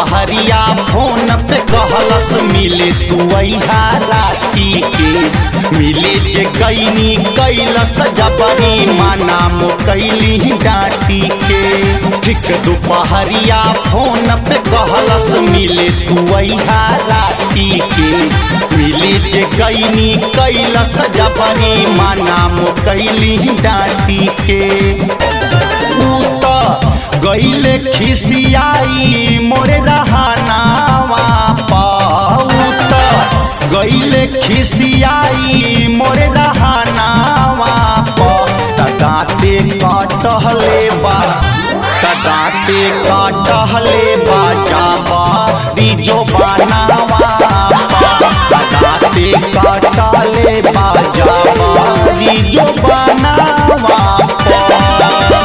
दोपहरिया फोन पे कहलस मिले तू अहा राती के मिले जे कैनी कैलस जबरी माना मो कैली डांटी के ठीक दोपहरिया फोन पे कहलस मिले तू अहा राती के मिले जे कैनी कैलस जबरी माना मो कैली डांटी के ऊ त गईले खिसियाई मोरे रहनावा पाऊत गईले खिसियाई मोरे रहनावा प तदाते काटहले बा तदाते काटहले बा जाबा बीजो बनावा तदाते काटले बा जाबा बीजो बनावा पा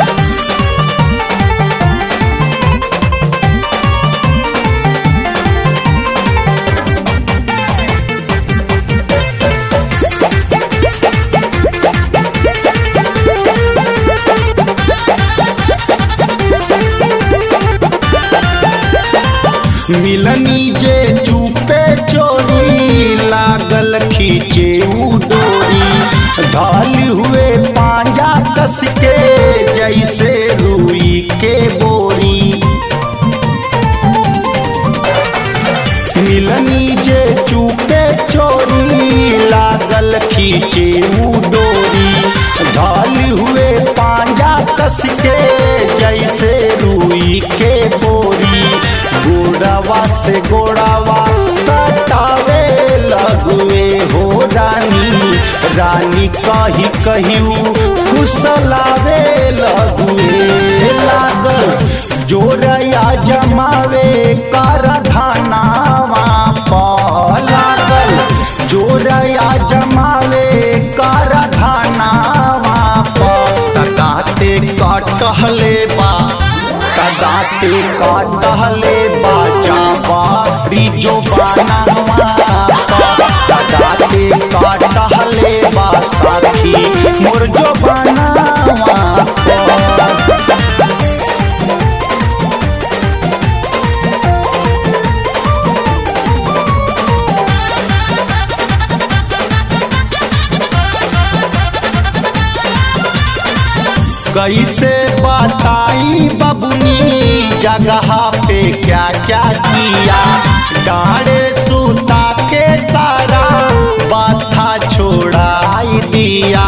मिलनी जे चुपे चोरी लागल खींचे उ डोरी ढाल हुए पांजा कस के जैसे रुई के बोरी मिलनी जे चुपे चोरी लागल खींचे उ डोरी ढाल हुए पांजा कस के जैसे रुई के बोरी गोड़ावा से गोड़ावा सटावे लगुए हो रानी रानी कही कहिऊ खुसलावे लगुए लागल जोरया जमावे कर धनावा लागल जोरया जमावे कर धनावा तकाते कटहले बा कदाते काटहले बाजा बारी जो बनावा कदाते काटहले बा साथी मोर जो बनावा कैसे बताई बबुनी जगह पे क्या क्या किया डाड़े सूता के सारा बाथा छोड़ाई दिया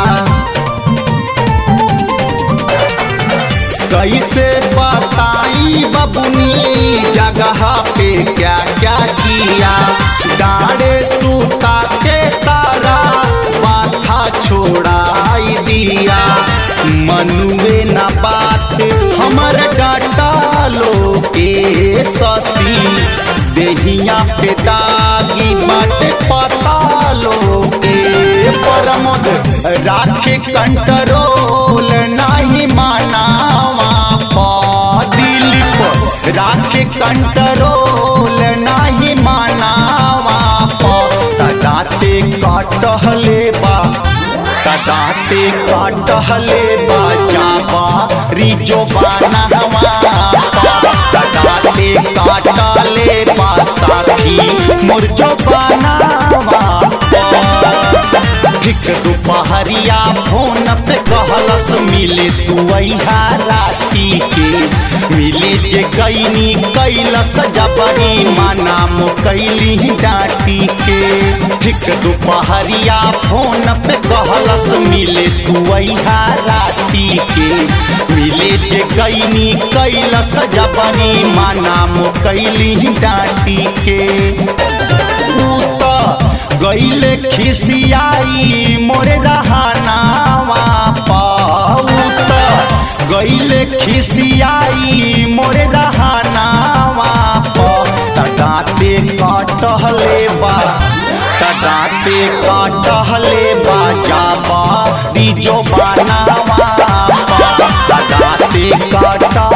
कैसे बताई बबुनी जगह पे क्या क्या किया डाड़े सूता के सारा बाथा छोड़ाई दिया मनुए न बात हमर डाटा लो के ससी देहिया पे दागी बट पता लो के परमद राखे कंट्रोल नहीं मानावा पा दिलीप राखे कंट्रोल नहीं मानावा पा तदाते काटहले बा तदाते काटहले बाजाबा रिजो बनावा तदाते काटले बा साथी मुरजो बनावा ठीक दोपहरिया फोन पे कहलस मिले तू अहा राती के मिले जे गईनी कैलस जबरी माना मो कैली डांटी के ठीक दोपहरिया फोन पे कहलस मिले तू अहा राती के मिले जे गईनी कैलस जबरी माना मो कैली डांटी के ऊ त गईले खिसियाई मोरे रहनावा पाऊत गईले खिसियाई मोरे रहनावा प तदाते काटहले बा तदाते काटहले बा जाबा रिजो बनावा तदाते काटा